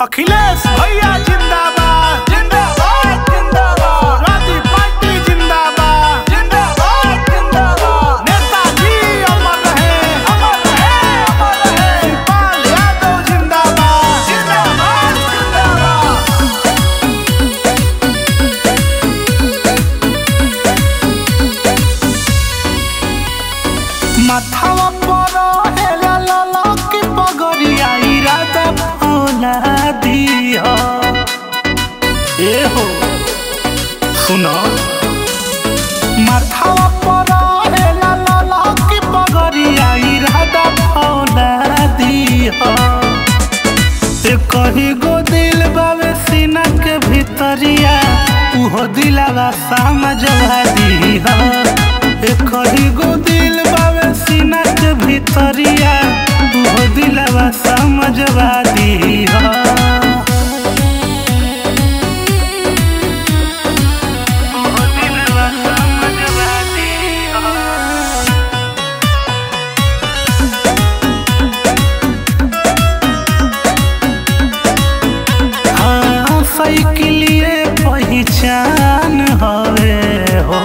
अखिलेश भैया जिंदाबाद जिंदाबाद जिंदाबाद राजी पार्टी जिंदाबाद जिंदाबाद जिंदाबाद नेताजी अमर रहे अमर रहे अमर रहे शिवपाल यादव जिंदाबाद जिंदाबाद जिंदाबाद माथावा पर हेला लाला की पगड़िया इरादा भोला दिया ए हो सुनो माथावा पर हेला लाला की पगड़िया इरादा भोला दिया ए कही गो दिल बावे सीना के भीतरिया उहो दिलावा समझवा दिया ए कही गो दिल बावे सीना के भीतरिया उहो दिलावा समझवा दिया उहो दिलवा समझवा दिया हाँ साइकिलिए पहचान हवे हो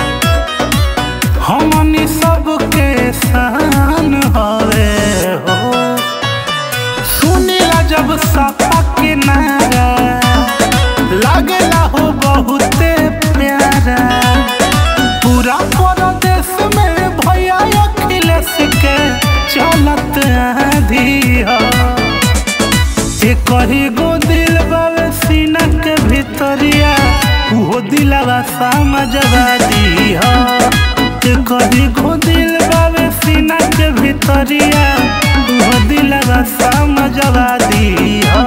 हमनी सबके शान हवे हो सुनिला जब सपा के नारा लागेला हो बहुते प्यारा पूरा परदेश में भैया अखिलेश के चलत आधी हो ए कही गो दिल बावे सीना के भीतरिया उहो दिलवा समझवा दिया ए कही गो दिल बावे सीना के भीतरिया उहो दिलवा समझवा दिया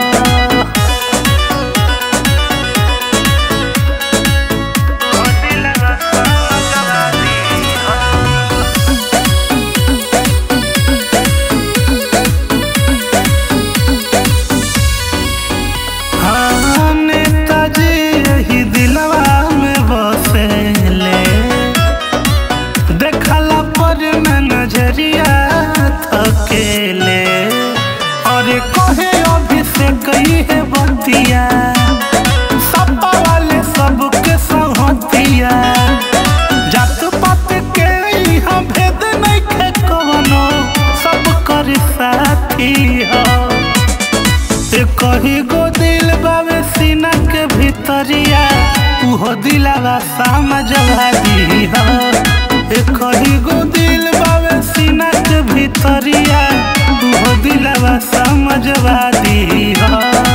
उहो दिलवा समझवा दिया हाँ नेताजी यही दिलवा में बसेले देखला पर न नजरिया थकेले और कहे अभिषेक ही है बतिया सपा वाले सबके सहतिया जात पात के यहाँ भेद नहीं खे कवनो सब कर साथी हो ए कही गो दिल बावे सीना के भीतरिया उहो दिलावा समझवा दिया ए कही गो दिल बावे सीना के भीतरिया उहो दिलावा समझवा दिया